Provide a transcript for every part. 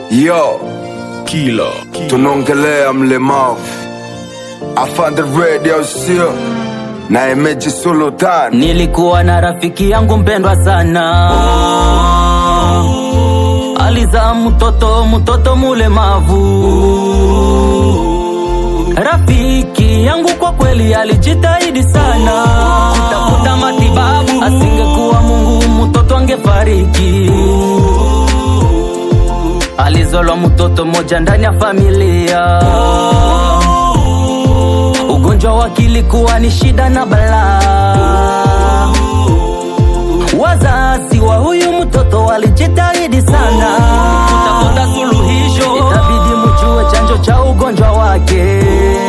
Yo, Kila. tunaongelea mlemavu afande radio sio na emeji sultan Nilikuwa na rafiki yangu mpendwa sana, alizaa mtoto mtoto mulemavu. Rafiki yangu kwa kweli alijitahidi sana kutafuta matibabu, asingekuwa Mungu mtoto angefariki. Alizolwa mtoto mmoja ndani ya familia ugonjwa wake ilikuwa ni shida na balaa. Wazazi wa huyu mtoto walijitahidi sana kutafuta suluhisho, itabidi mjue chanjo cha ugonjwa wake.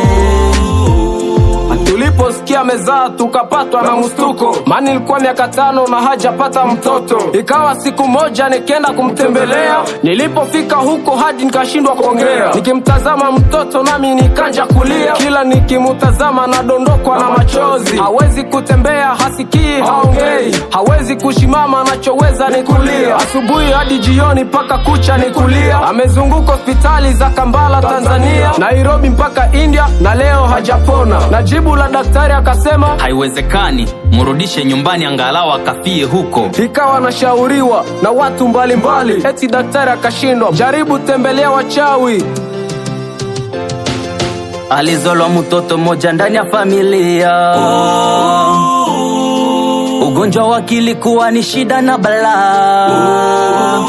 Tuliposikia mezaa tukapatwa na mstuko, maana ilikuwa miaka tano na hajapata mtoto. Ikawa siku moja nikienda kumtembelea, nilipofika huko hadi nikashindwa kuongea. Nikimtazama mtoto nami nikanja kulia, kila nikimtazama nadondokwa na machozi. Hawezi kutembea, hasikii, haongei, hawezi kushimama, anachoweza ni kulia. Asubuhi hadi jioni mpaka kucha ni kulia. Amezunguka hospitali za Kambala Tanzania, Nairobi mpaka India na leo hajapona. Na jibu la daktari akasema Haiwezekani, mrudishe nyumbani angalau akafie huko. ikawa anashauriwa na watu mbalimbali mbali. Eti daktari akashindwa, jaribu tembelea wachawi. Alizolwa mtoto mmoja ndani ya familia, ugonjwa wake ilikuwa ni shida na balaa.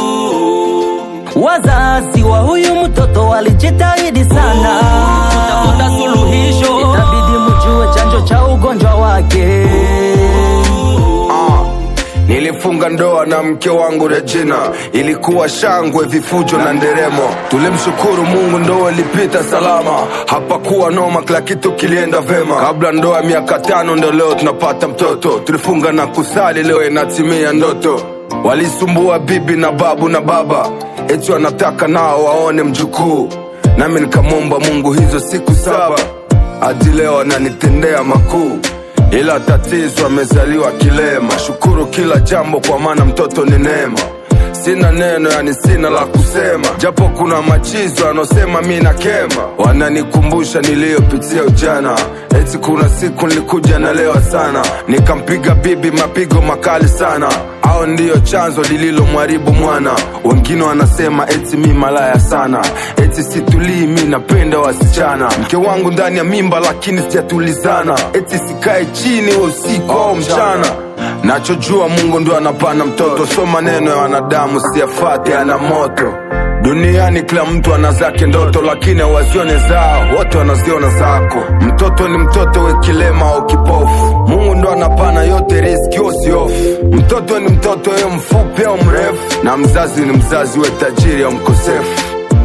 Wazazi wa huyu mtoto walijitahidi sana kutafuta suluhisho, itabidi mjue chanjo cha ugonjwa wake. Ah, nilifunga ndoa na mke wangu Regina, ilikuwa shangwe, vifujo na nderemo. Tulimshukuru Mungu, ndoa ilipita salama, hapakuwa noma, kila kitu kilienda vema. Kabla ndoa miaka tano, ndo leo tunapata mtoto. Tulifunga na kusali, leo inatimia ndoto. Walisumbua bibi na babu na baba, eti wanataka nao waone mjukuu, nami nikamwomba Mungu hizo siku saba hadi leo ananitendea makuu ila tatizo amezaliwa kilema. Shukuru kila jambo, kwa maana mtoto ni neema. Sina neno, yani sina la kusema, japo kuna machizo anaosema mi na kema, wananikumbusha niliyopitia ujana. Eti kuna siku nilikuja nalewa sana, nikampiga bibi mapigo makali sana, au ndiyo chanzo lililomharibu mwana. Wengine wanasema eti mi malaya sana, eti situlii, mi napenda wasichana. Mke wangu ndani ya mimba, lakini sijatulizana, eti sikae chini wa usiku au mchana. Nachojua Mungu ndo anapana mtoto, so maneno ya wanadamu siyafate, ana moto duniani. Kila mtu ana zake ndoto, lakini hawazione zao, wote wanaziona zako. Mtoto ni mtoto, we kilema au kipofu, Mungu ndo anapana yote, riski usiofu. Mtoto ni mtoto, we mfupi au mrefu, na mzazi ni mzazi, we tajiri au mkosefu.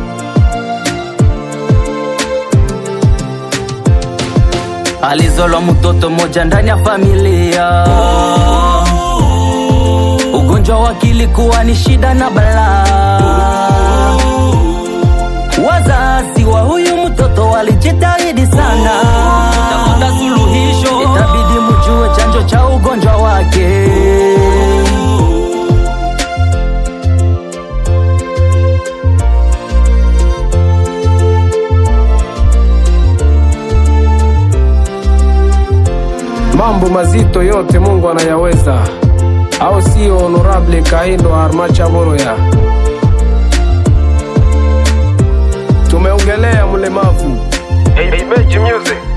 Alizolwa mtoto mmoja ndani ya familia, ugonjwa wake ilikuwa ni shida na balaa. Wazazi wa huyu mtoto walijitahidi sana kutafuta suluhisho, itabidi mjue chanjo cha ugonjwa wake. Mambo mazito yote Mungu anayaweza, au sio? Honorable Kahindo Armacha Boroya, tumeongelea mlemavu. Hey, hey, Magic Music.